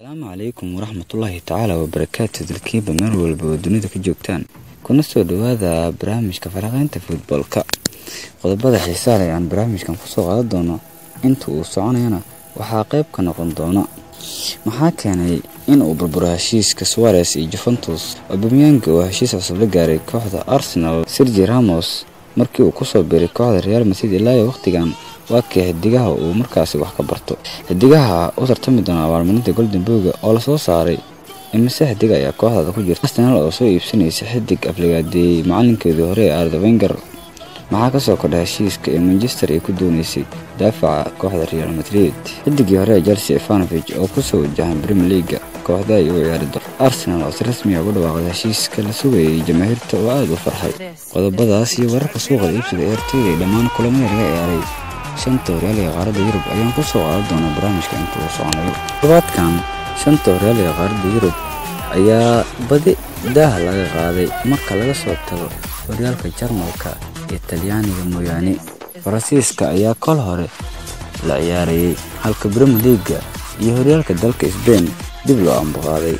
asalaamu calaykum waraxmatullaahi tacaala wabarakaatu dalkiiba meel walba oo dunida ka joogtaan kuna soo dhowaada barnaamijka faraqeynta futboolka qodobada xiisaa leh aan barnaamijkan kusoo qaadan doono inta uu soconayana waxaa qayb ka noqon doona maxaa keenay in uu burburo heshiiska suares iyo juventus obamyanga oo heshiis cusub la gaaray kooxda arsenal sergi ramos markii uu kusoo biray kooxda real madrid ilaayo wakhtigan waa kee xidigaha uu markaasi wax ka barto xidigaha u tartami doona abaalmarinta golden boga oo lasoo saaray imise xidig ayaa kooxdaada ku jirta arsenal oo soo iibsanaysa xidig afligaadeeyey macalinkeedii hore ee arda wenger maxaa kasoo kordha heshiiska ee manchester ay ku dooneysay daafaca kooxda real madrid xidigii hore ee chelsea evanovich oo kusoo wajahan premier leaga kooxda ay u ciyaari doon arsenal oo si rasmiya ugu dhawaaqday heshiiska la sugayay jamaahiirta oo aada u farxay qodobadaas iyo wararka suuqada iibsiga eertooda ee dhammaan kulamada laga ciyaaray shanta horyaaliga qaaradda yurub ayaan ku soo qaadan doonaa barnaamijka inta uu soconayo todobaadkan shanta horyaaliga qaaradda yurub ayaa badi daaha laga qaaday marka laga soo tago horyaalka jarmalka iyo talyaaniga mooyaane faransiiska ayaa kol hore la ciyaarayay halka brimier leaga iyo horyaalka dalka sbain dib loo ambuqaaday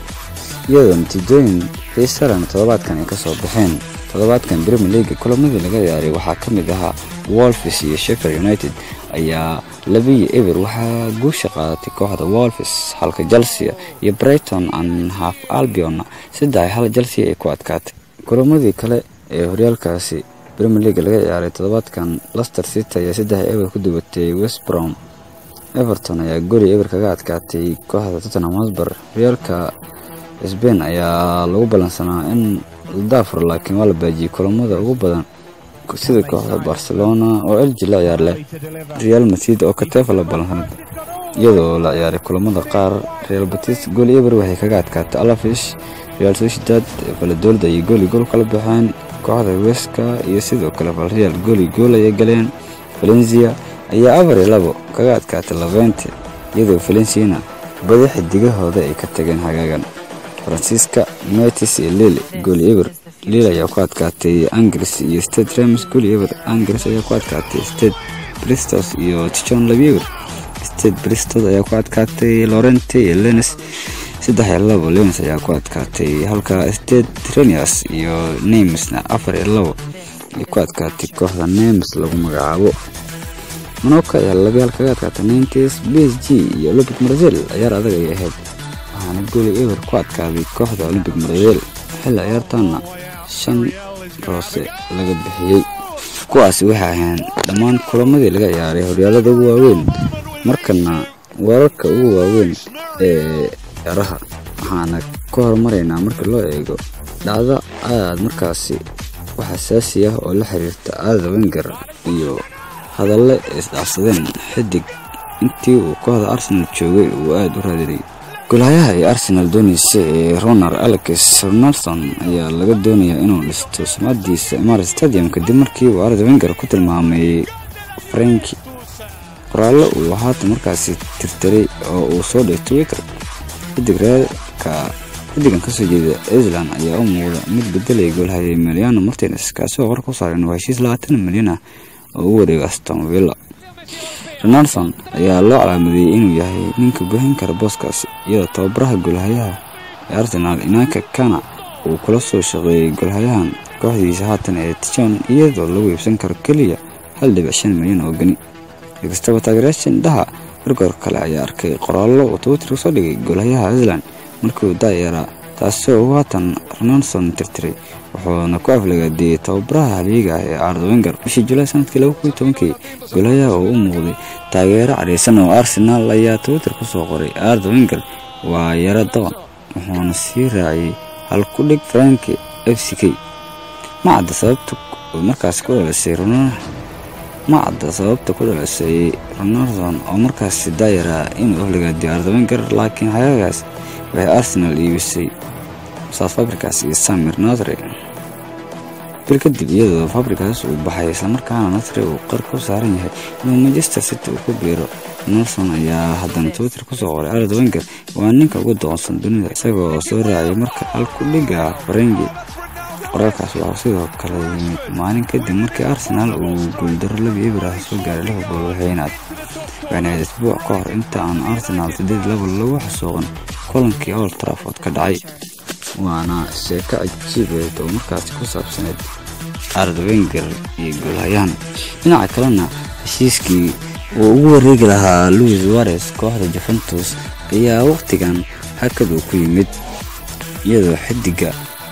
iyadoo natiijooyin xiisalana toddobaadkan ay ka soo baxeen toddobaadkan brimier leaga kulamadii laga ciyaaray waxaa ka mid ahaa wolfis iyo sheffield united ayaa labiyo eber waxaa guusha qaadatay kooxda wolfis halka chelsea iyo brighton and half albionna saddex hal chelsea ay ku adkaatay kulamadii kale ee horyaalkaasi brimier leaga laga ciyaaray toddobaadkan lester city ayaa saddex eber ku dubatay west brom everton ayaa goli eber kaga adkaatay kooxda tottenham hosber horyaalka sbain ayaa lagu ballansanaa in la daafuro laakiin waa la baajiyey kulamada ugu badan sida kooxda barcelona oo elji la ciyaar leh real madrid oo katefa la ballansanad iyadoo la ciyaaray kulamada qaar real batis goli eber waxay kaga adkaatay alafish real sociedad valadolda iyo goli gool kala baxeen kooxda weska iyo sidoo kale valreal goli gool ayay galeen valencia ayaa afar iyo labo kaga adkaatay labente iyadoo valenciana badi xidigahooda ay ka tageen hagaagan faransiiska metis iyo lille goli eber lille ayaa ku adkaatay angris iyo state rems goli eber angris ayaa ku adkaatay state bristos iyo tichon labieber state bristos ayaa ku adkaatay lorente iyo lenes saddex iyo labo lenes ayaa ku adkaatay halka state renias iyo nemesna afar iyo labo ay ku adkaatay kooxda nemes lagu magacaabo monoka ayaa labiyaal kaga adkaatay nintes b s g iyo olympic brazil ciyaar adag ay ahayd waxaana goli eber ku adkaaday kooxda olympic brazil xilli ciyaartaana shan roose laga bixiyey kuwaasi waxay ahayn dhammaan kulamadii laga ciyaaray horyaalada ugu waaweyn markana wararka ugu waaweyn ee ciyaaraha waxaana ka horumaraynaa marka loo eego dhacdo aad markaasi wax asaasi ah oo la xiriirta aada wenger iyo hadalle isdhaafsadeen xidig intii uu kooxda arsenal joogay uu aada u raadinay golhayaha ee arsenal doonaysa ee ronar alex ronaldson ayaa laga doonayaa inuu dhisto sumcadiisa imarat stadium kadib markii uu arda wenger ku tilmaamay franki qoraallo uu haatan markaasi tirtiray oo uu soo dhigay twitter xidig reerka xidigan kasoo jeeda iceland ayaa u muuqda mid bedelaya goolhaya emiliano martines kaasoo qor ku saaran waa heshiis labaatan milyan ah oo u wareega aston villa ronaldson ayaa loo calaamadeeyey inuu yahay ninka buuxin kara booskaasi iyadoo tababaraha golhayaha ee arsenal inanka kana uu kula soo shaqeeyey golhayahan kooxdiisa haatan ee tijon iyadoo lagu iibsan karo keliya hal dhibic shan milyan oo geni inkastaba taageerayaasha indhaha gargoor kale ayaa arkay qoraallo uu twitter usoo dhigay golhayaha iceland markii uu daayaraa taasoo uu haatan ronaldson tirtiray wuxuuna ku aflagaadeeyey tababaraha halyeega ah ee arda wenger bishii julaay sanadkii laba kun iyo tobankii golayaha oo u muuqday taageero cadhaysan oo arsenal ayaa twitter ku soo qoray arda wenger waa yaro doqon wuxuuna sii raaciyey hal ku dhig franki f c k ma cadda sababta markaas ku dhalisay ma cadda sababta ku dhalisay ronaldson oo markaasi daayaraa inuu aflagaadiyo arda wenger laakiin xagaagaas waxay arsenal iibisay south fabricas iyo samir nasre bil kadib iyadoo fabricas uu baxay islamarkaana nasre uu qar ku saaran yahay inuu manchester city uu ku biiro nelson ayaa haddana twitter kusoo qoray arad wenger waa ninka ugu doqonsan dunida isagoo soo raaciyay marka halku dhiga farengi qoraalkaas waxaa sidoo kale yimid maalin kadib markii arsenal uu guuldaro labi eber ah soo gaaray liverpool waxayna waxaana isbuuc ka hor inta aan arsenal sideed laba lagu xasuuqan kulankii old trafford ka dhacay waana sheeko cajiibeed oo markaasi ku saabsaneyd arwenger iyo goolhayaan dhinaca kalena heshiiskii uu ugu wareegi lahaa louis wares kooxda juventus ayaa wakhtigan hakad uu ku yimid iyadoo xidiga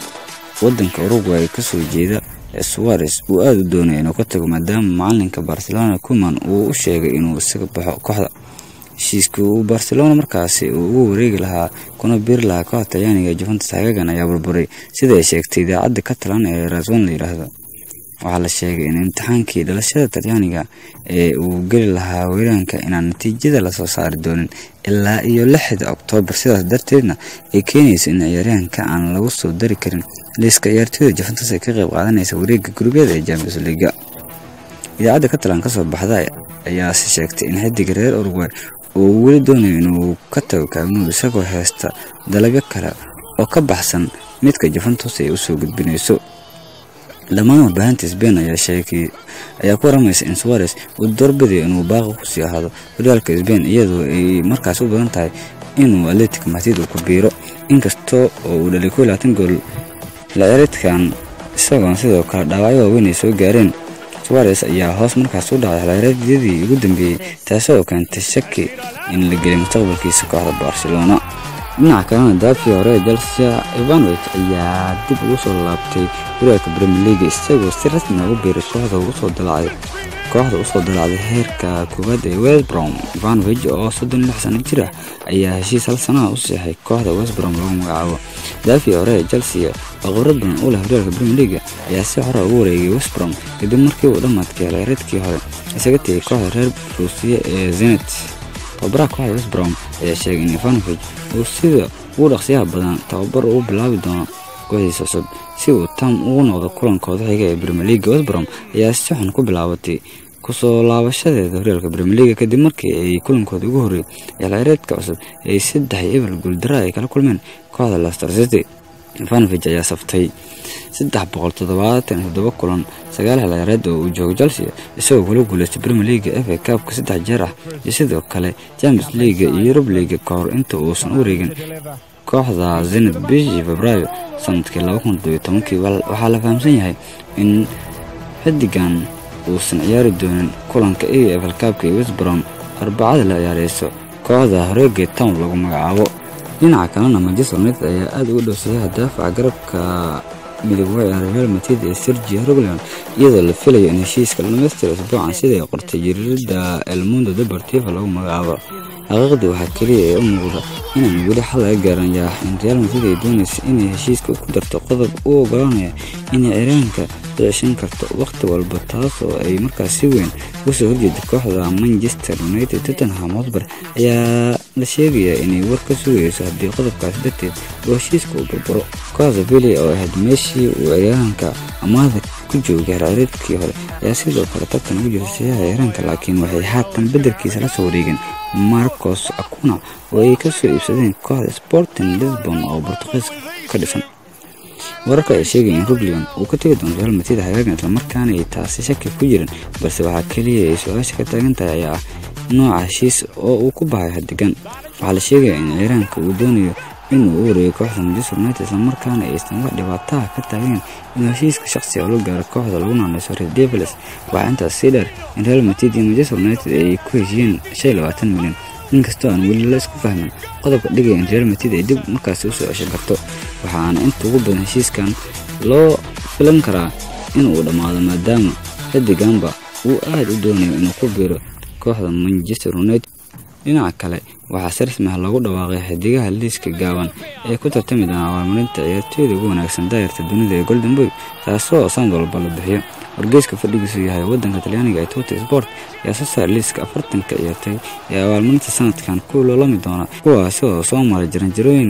wadanka uruguay kasoo jeeda ee suwares uu aada u doonaya inuu ka tago maadaama macalinka barcelona kuman uu u sheegay inuu isaga baxo kooxda heshiiskii uu barcelona markaasi uu ugu wareegi lahaa kuna biiri lahaa kooxda talyaaniga ee juventus hagagan ayaa burburay sida ay sheegtay idaacadda catalan ee raswan la yidhaahdo waxaa la sheegay in imtixaankii dhalashada talyaaniga ee uu geli lahaa weeraanka inaan natiijada lasoo saari doonin ilaa iyo lixda oktoobar sidaas darteedna ay keenayso in ciyaaryahanka aan lagu soo dari karin liiska ciyaartooyda juventus ee ka qayb qaadanaysa wareegga gurubyada ee champions leaga idaacadda catalan kasoo baxda ayaase sheegtay in xidiga reer uruguay uu weli doonayo inuu ka tago kaagnuud isagoo heesta dalabyo kale oo ka baxsan midka juventus ay usoo gudbinayso dhammaan warbaahinta sbain ayaa sheegay ayaa ku waramaysa in suwares uu doorbidayo inuu baaqi kusii ahaado horyaalka sbain iyadoo ay markaas u badan tahay inuu atletic madrid uu ku biiro inkastoo oo uu dhalay kow labaatan gool xilciyaareedkan isagoona sidoo kale dhaawacyo waaweyn ay soo gaareen suwares ayaa hoos markaas u dhacay xilciyaareedyadii ugu dambeeyey taasoo keentay shaki in la gelay mustaqbalkiisa kooxda barcelona dhinaca kalena daafii hore ee chelsea ivanovich ayaa dib ugu soo laabtay horyaalka premier league isagoo si rasmi ugu biiray kooxda usoo dalacay kooxda usoo dalacday heerka koowaad ee westbrom ivanovich oo soddon lix sano jir ah ayaa heshiis hal sanaha u seexay kooxda westbrom lagu magacaabo daafii hore ee chelsea oo khibrad badan u leh horyaalka premier league ayaa si hore ugu wareegay westbrom kadib markii uu dhammaadkay xilciyaareedkii hore isaga tegay kooxda reer ruusiya ee zenet tababaraha kooxda westbrom ayaa sheegay in ivanovich uu sida ugu dhaqsiyaha badan tababar uu bilaabi doono kooxdiisa cusub si uu tam ugu noqdo kulankooda xiga ee premier league westbrom ayaa si xun ku bilaabatay kusoo laabashadeeda horyaalka premier league kadib markii ay kulankooda ugu horreeyay xilciyaareedka cusub ay saddex iyo eber guuldara ay kala kulmeen kooxda leicester city ivanovich ayaa saftay saddex boqol toddobaatan iyo toddoba kulan sagaal xilciyaareed oo uu joogo chelsea isagoo kula guuleystay premier league f a cupka saddex jeer ah iyo sidoo kale champions league iyo yurub league ka hor inta uusan u wareegin kooxda zened bishii februaayo sanadkii laba kun todobiyo tobankii waxaa la fahamsan yahay in xidigan uusan ciyaari doonin kulanka e f l cupka iyo westbrom arbacada la ciyaareyso kooxda horeegee town lagu magacaabo dhinaca kalena manchester united ayaa aada uga dhowsayaha daafaca garabka midooba ciyaara real madrid ee sergio roglion iyadoo la filayo in heshiiska la dhamaystira isbuucan siday qortay jiriirada el mundo deportiva lagu magacaabo xaqiiqdii waxaa keliya ee u muuqda inaan weli xal laga gaaran yaa in real madrid ay doonaysa inay heshiiska ku darto qodob u ogolaanaya inay ciraanka ceshan karto wakhti walba taas oo ay markaas si weyn uga soo horjeeda kooxda manchester united tottenham hotber ayaa la sheegayaa inay war ka sugayso haddii qodobkaasi darteed uu heshiiska uu burburo kooxda vili oo ahayd meeshii uu ciyaaraanka amaada ku joogay harciriedkii hore ayaa sidoo kale tartan ugu jirta sayaha ciyaaraanka laakiin waxay haatan beddelkiisa la soo wareegeen marcos acuna oo ay ka soo iibsadeen kooxda sporting lisbon oo bortuqiis ka dhisan wararka ay sheegaya in ruglion uu ka tegi doono real madrid hagaagan islamarkaana ay taasi shaki ku jirin balse waxaa keliya ay su-aasha ka taagan tahay ayaa ah nooca heshiis oo uu ku bahay hadigan waxaa la sheegayaa in ciiraanka uu doonayo inuu u wareegay kooxda manchester united islamarkaana aysan wax dhibaataha ka taageen inuu heshiiska shaqsi oo la gaaro kooxda lagu naanayso red devils waxaa intaas sii dheer in real madrid iyo manchester united ay ku heshiiyeen shan iyo labaatan milyan inkastoo aan weli la isku fahmin qodobka dhigaya in real madrid ay dib markaasi usoo ceshan karto waxaana inta ugu badan heshiiskan loo filan karaa inuu dhammaado maadaama xidiganba uu aada u doonayo inuu ku biiro kooxda manchester united dhinaca kale waxaa si rasmi ah loogu dhawaaqay xidigaha liiska gaaban ee ku tartami doona abaalmarinta ciyaartooyda ugu wanaagsan daayarta dunida ee golden boy taasoo sanad walba la bixiyo wargeyska fadhigiisu yahay wadanka talyaaniga ee tota sport ayaa soo saaray liiska afartanka ciyaartooy ee abaalmarinta sanadkan ku loolami doona kuwaasi oo soo maray jaranjarooyin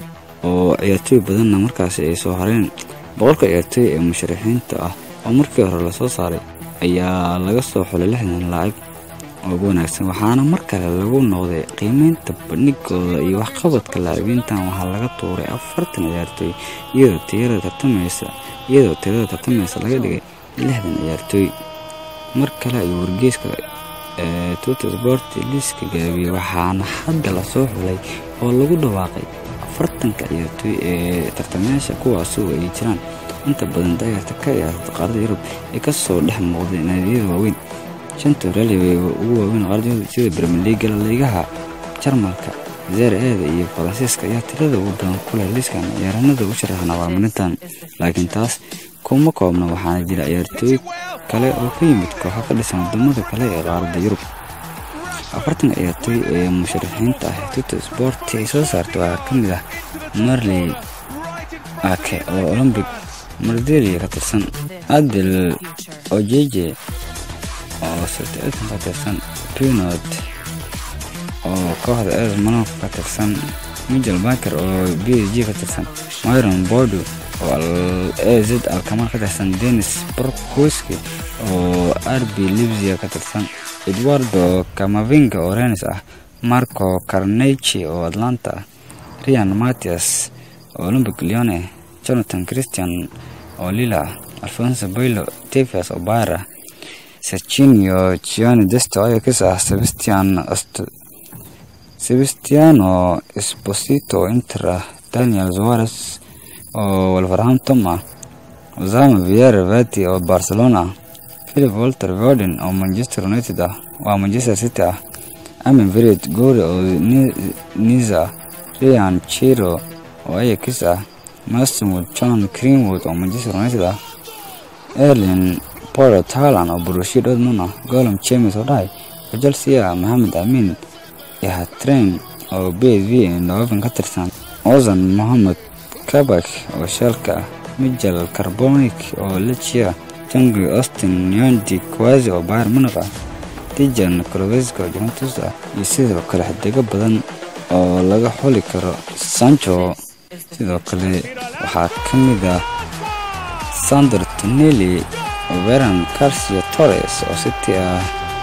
oo ciyaartooy badanna markaasi ay soo hareen boqolka ciyaartooy ee musharaxiinta ah oo markii hore lasoo saaray ayaa laga soo xulay lixdan laacib oo ugu wanaagsan waxaana mar kale lagu noqday qiimeynta bandhigooda iyo waxqabadka laacibiintan waxaa laga tuuray afartan ciyaartooy iyadoo tirada tartamaysa iyadoo tirada tartamaysa laga dhigay lixdan ciyaartooy mar kale ayuu wargeyska ee tuta sport liiska gaabiyey waxaana hadda lasoo xulay oo lagu dhawaaqay afartanka ciyaartooy ee tartamayaasha kuwaasoo ay jiraan inta badan dayarta ka ciyaarta qaarada yurub ee kasoo dhex muuqday naadiyada waaweyn shanta horyaalya ugu waaweyn qaarada yurub sida brimier leaga laliigaha jarmalka zeer eeda iyo faransiiska ayaa tirada ugu badan ku leh liiskan ciyaaranada u sharaxan abaalmarintan laakiin taas kuma koobna waxaana jira ciyaartooy kale oo ka yimid kooxo ka dhisan wadamada kale ee qaaradda yurub afartanka ciyaartooy ee musharaxiinta ah tuta sporti ay soo saarta waxaa ka mid ah marley ake oo olombic mardelia ka tirsan adel ojeje oo sirtaetan ka tirsan pinot oo kooxda eres manof ka tirsan michel baker oo b s g ka tirsan myron bordo oo az alkamar ka tirsan denis brokwiski oo rb libsia ka tirsan eduardo camavinga oo renis ah marco carnechi oo atlanta ah rian matias oo olympic leone jonathan christian oo lila ah alfonso bailo tefias oo bayr ah serginio gioni desto ayakis ah sebastian sebastiano esposito oo inter ah daniel zuarez oo wolverhampton ah osama viera vati oo barcelona ah philip walter vorden oo manchester united ah waa manchester city ah amin vered gore oo niza ah rian chiro oo ayakis ah mastonwood john greenwood oo manchester united ah erlin poro talan oo burushia dortmund ah golom james oo dhahay oo chelsea ah maxamed amin yahatren oo b s v ndoven ka tirsan ozan mohamed kabak oo shalka ah mijel carbonic oo lechia tangi austin yondi kwazi oo bayr munaq ah dijan kroveska oo juventus ah iyo sidoo kale xidigo badan oo laga xuli karo sancho sidoo kale waxaa ka mid ah sander tuneli veran carcio torres oo city ah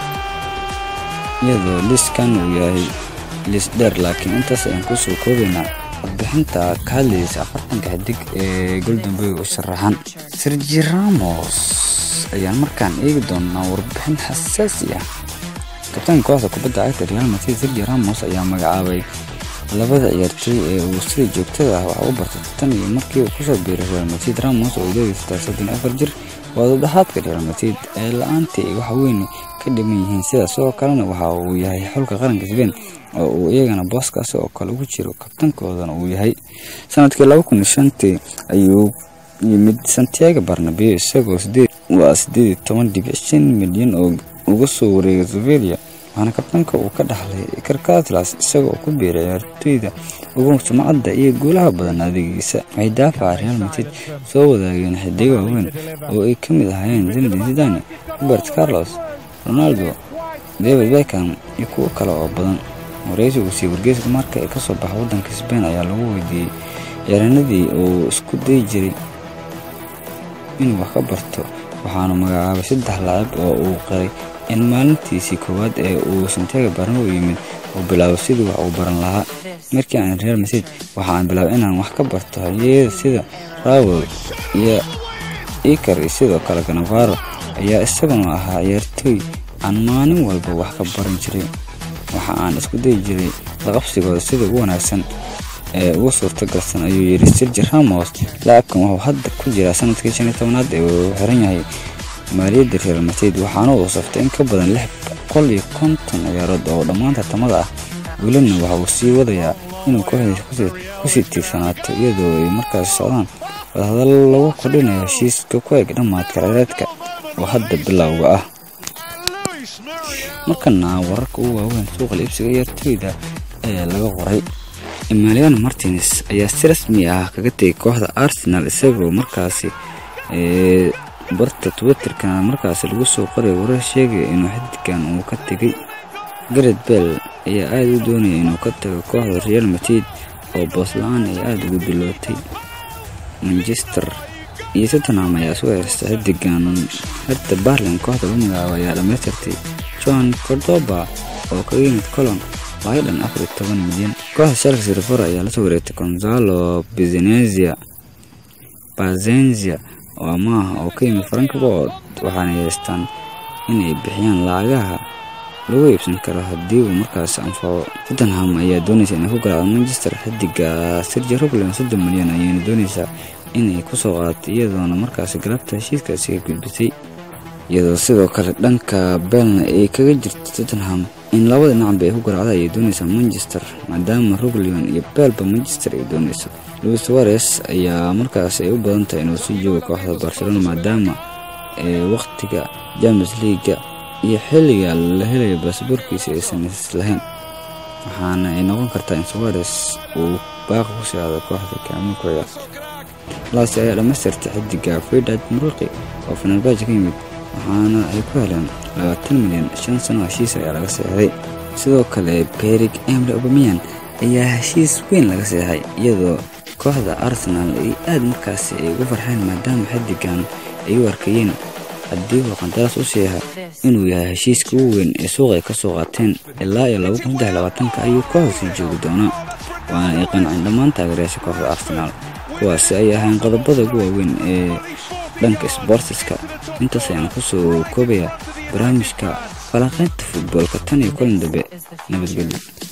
iyadoo liiskan uu yahay liis dheer laakiin intaas ayaan kusoo koobaynaa warbixinta ka hadlaysa afartanka xidig ee goldenberg u sharaxan sergi ramos ayaan markaan eegi doonaa warbixin xasaasi ah kabtaanka kooxda kubadda cagta real madrid sergi ramos ayaa magacaabay labada ciyaartooy ee uu sida joogtada ah wax u bartay tan iyo markii uu kusoo biiray real madrid ramos oo ileegiistaa soddon afar jir waa dadaxaadka real madrid ee la-aantii ay wax weyn ka dhiman yihiin sidaas oo kalena waxa uu yahay xulka qaranka sbain oo uu iyagana booskaasi oo kale ugu jiro kabtankoodana uu yahay sanadkii laba kun iyo shantii ayuu yimid santiago barnabeo isagoo waa sideed iyo toban dhibic shan milyan oo uga soo wareegay sovelia waxaana kabtanka uu ka dhaxlay karkatlas isagoo ku biiray ciyaartooyda ugu sumcadda iyo guulaha badan adeegiisa waxay daafaca real madrid soo wadaageen xidigo waaweyn oo ay ka mid ahaayeen zinedin zidane robert carlos ronaldo david beckham iyo kuwo kale oo badan wareysigu sii wargeyska marka ay kasoo baxa wadanka sbain ayaa lagu weydiiyey ciyaaraanadii uu isku dayi jiray inuu wax ka barto waxaanu magacaabay saddex laacib oo uu qiray in maalintiisii koowaad ee uu santiago barnabo yimid uu bilaabo sidii wax uu baran lahaa markii aan real madrid waxaan bilaabay inaan wax ka barto halyeyada sida rawel iyo ikar iyo sidoo kale ganavaro ayaa isaguna ahaa ciyaartooy aan maalin walba wax ka baran jiray waxa aan isku dayi jiray laqabsigooda sida ugu wanaagsan ee ugu suurtagalsan ayuu yidhi sirji ramos laacibkan wuxuu hadda ku jiraa sanadkii shan iyo tobanaad ee uu xiran yahay maaliyadda real madrid waxaana uu saftay in ka badan lix boqol iyo konton ciyaarood oo dhammaan tartamada ah welina waxa uu sii wadayaa inuu kooxdiisa kusii tiirsanaato iyadoo ay markaasi socdaan wadahadallo lagu kordhinayo heshiiska ku eg dhammaadka ciyaareedka oo hadda bilowga ah markana wararka ugu waaweyn suuqa liibsiga ciyaartooyda ayaa laga qoray emaliano martines ayaa si rasmi ah kaga tegay kooxda arsenal isagoo markaasi barta twitterkana markaasi lagu soo qoray warar sheegaya inuu xididkan uu ka tegay garet bell ayaa aada u doonaya inuu ka tago kooxda real madrid oo boosla-aan ay aada ugu bilootay manchester iyo tottenham ayaa isu heersta xidigan herta barlin kooxda lagu magacaabo ayaa dhamaystirtay john cordoba oo kaga yimid colon lacag dhan afar iyo toban milyan kooxda shalka sirfor ayaa lasoo wareegtay gonzalo bizenezia bazenzia oo amaah oo ka yimid frank bood waxaana haystaan inay bixiyaan lacagaha lagu iibsan karo haddii uu markaas anfaco tottenham ayaa doonaysa inay ku garaacdo manchester xidiga sergi roglin soddon milyan ayayna doonaysaa inay kusoo qaadato iyadoona markaas galabta heshiiskaasi ka gudbisay iyadoo sidoo kale dhanka beelna ay kaga jirto tottenham in labada dhinacba ay ku garaacda ayay doonaysaa manchester maadaama roglion iyo beelba manchester ay doonayso louis suares ayaa markaas ay u badan tahay inuu sii joogo kooxda barcelona maadaama wakhtiga james leaga iyo xilliga la helayo baasaboorkiisa aysan islahayn waxaana ay noqon kartaa in suares uu baaqi ku socdo kooxda kaamulkooda laasi ayaa dhammaystirtay xidiga fridad muruqi oo fenerbaaji ka yimid waxaana ay ku heleen labaatan milyan shan sano heshiis ayaa laga seexday sidoo kale berig emre obamiyan ayaa heshiis weyn laga seexay iyadoo kooxda arsenal ay aada markaasi ay ugu farxeen maadaama xidigan ay u arkayeen haddii uu qandaraas u seexa inuu yahay heshiiska ugu weyn ee suuqa ay ka soo qaateen ilaa iyo laba kun saddex labaatanka ayuu kooxda sii joogi doonaa waana ay qanceen dhammaan taageerayaasha kooxda arsenaal kuwaasi ay ahayn qodobada ugu waaweyn ee dhanka sbortiska intaas ayaan kusoo koobaya barnaamijka falanqaynta futboolka tan iyo kulan dambe nabadgelyo